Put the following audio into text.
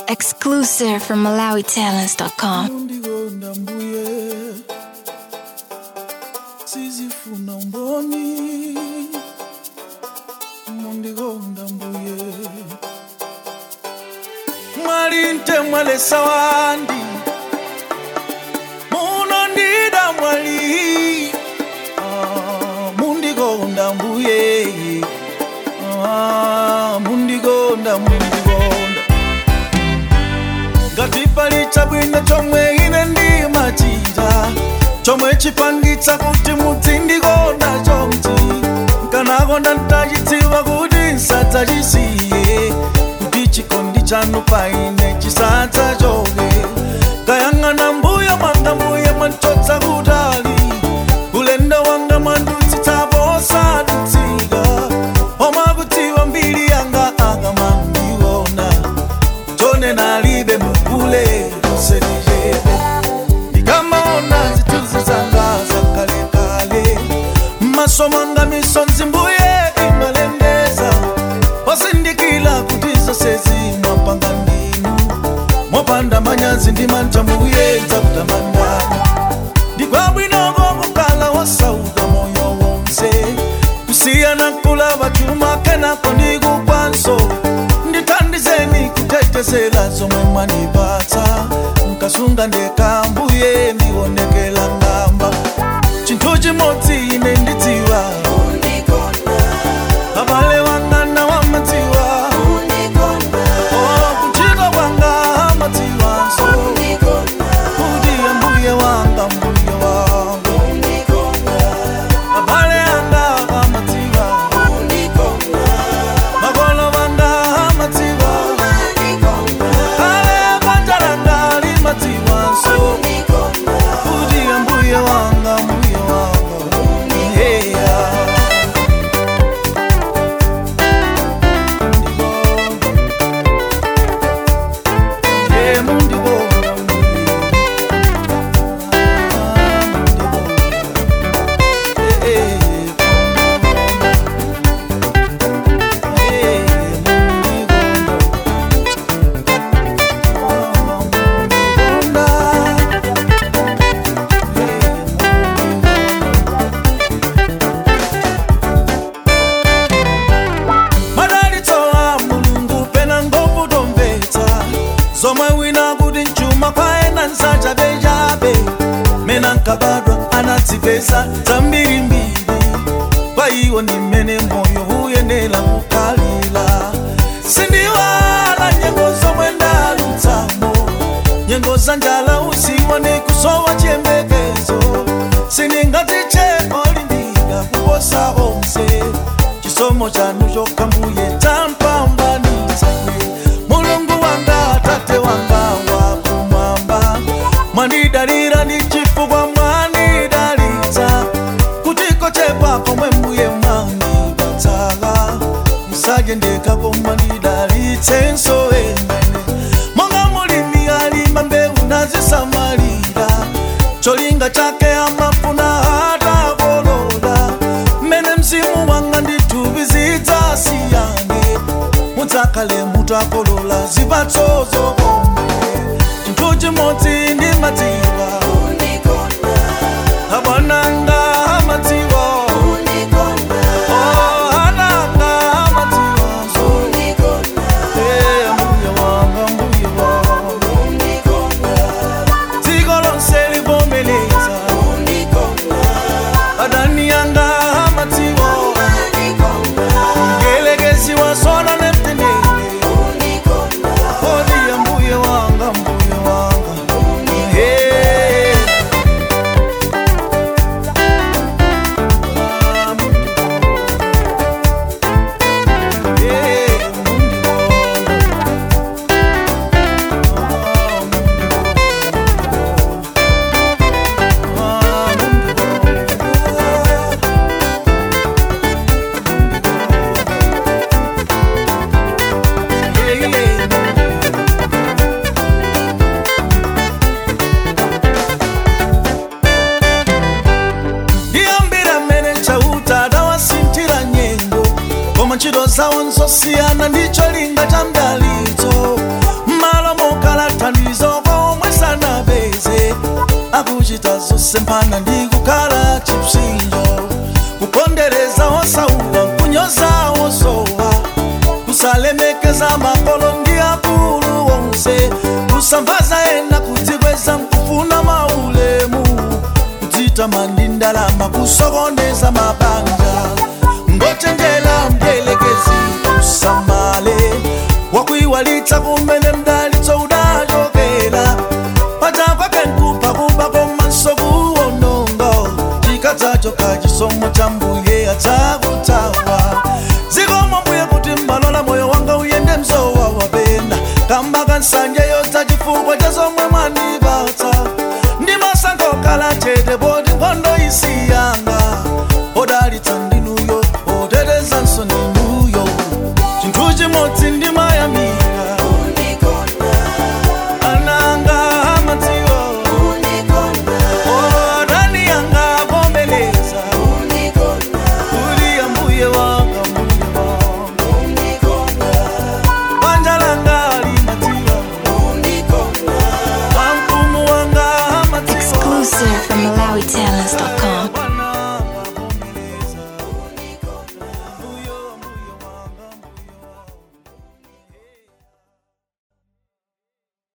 Exclusive from MalawiTalents.com. mundikonda mbuye sizifuna mboni mundikonda mbuye mwali nte mwalesa wandi munondida mwali Ah, mundikonda mbuye Ah, mundikonda mundikonda ngati pali chabwino chomwe ine ndimachita chomwe chipangitsa kuti mudzindikonda chomchi nkanakonda ntachidziwa kuti nsadzachisiye kuti chikondi chanu pa ine chisadzachoke kayang'ana mbuya mwanga mbuye mwachotsa kutali ulendo wanga mwandutsitsapo osadutsika omakudziwa mbiri yanga akamandiona tone nalibe mukule kuselijebe ndikamaona zituzi zanga zakalekale maso mwanga misonzi mbuye imalengeza wasindikila kuti zose zimwapanga ndinu mopanda manyazi ndimanja mbuye dzakutamandana ndikwabwinoko kukala wasauka moyo wonse kusiyana kulava chuma kenako ndikukwanso ndithandizeni kutetezela zomwe mwanipatsa nkasunga ndekambuye ndionekela ngamba chinthu chimodzi ine ndidziwa abale wanga nawamadziwa kuchita kwanga amadziwanso kuti ambuye wanga mbuye wangu abale anga amadziwa makolo wanga amadziwa ale banja langa limadziwanso kuti ambuye wanga mbuye wanga heya Yeah, mundikonda mbuye madalitsowa mulungu pena ngokutomvetsa zomwe wina kuti mchuma kwaena nsachabechabe mena nkabadwa anadzipesa zambirimbiri kwa iwo ndi mmene moyo uyenera kukhalira sindiwala nyengo zomwe ndalutsamo nyengo za njala usiwa ndi kusowa chiyembekezo sindingatiche olimbika kuposa onse chisomo chanu chokambuye champambanitsa mulungu wanga atate wanga wakumwamba mwandidalira ndi chifukwa mwandidalitsa kutiko chepa komwe mbuye mwandipatsala musajendekako mwandidalitsenso emene monga mulimi alima mbewu nazisamalira cholinga chake amafuna atakolola mmene mzimu wanga ndithupi zidzasiyane mudzakale mutakolola zipatso zokoma chinthu chimodzi ndimadziwa abwananga amadziwa Oh, ananga amadziwanso Eh, mbuye wanga mbuye wanga dziko lonse livomeleza adani yanga amadziwa ngelekezi wasona nemtenene kodi ya mbuye wanga mbuye wanga Hey. Ah, Yeah, mundikonda. Ah, mundikonda. Ah, mundikonda. Yeah, yeah. ndiyambira mmene chauta adawasinthira nyengo koma ntchito zawo nzosiyana ndicho linga cha mdalitso m'malo kulemekeza makolo ndi akulu onse kusambaza ena kudzikweza nkufuna maulemu kudzitama ndi ndalama kusokoneza mabanja ngochenjera mdierekezi usamale wakuiwalitsa kumene mdalitso udachokera pachakwake nkupha kuba komanso kuwononga chikadzacho kachisomo cha mbuye adzakutawa zikomo mbuye kuti mmalola moyo wanga uyende mzowa wapenda kamba kansanje yotsa chifukwa cha zomwe mwandika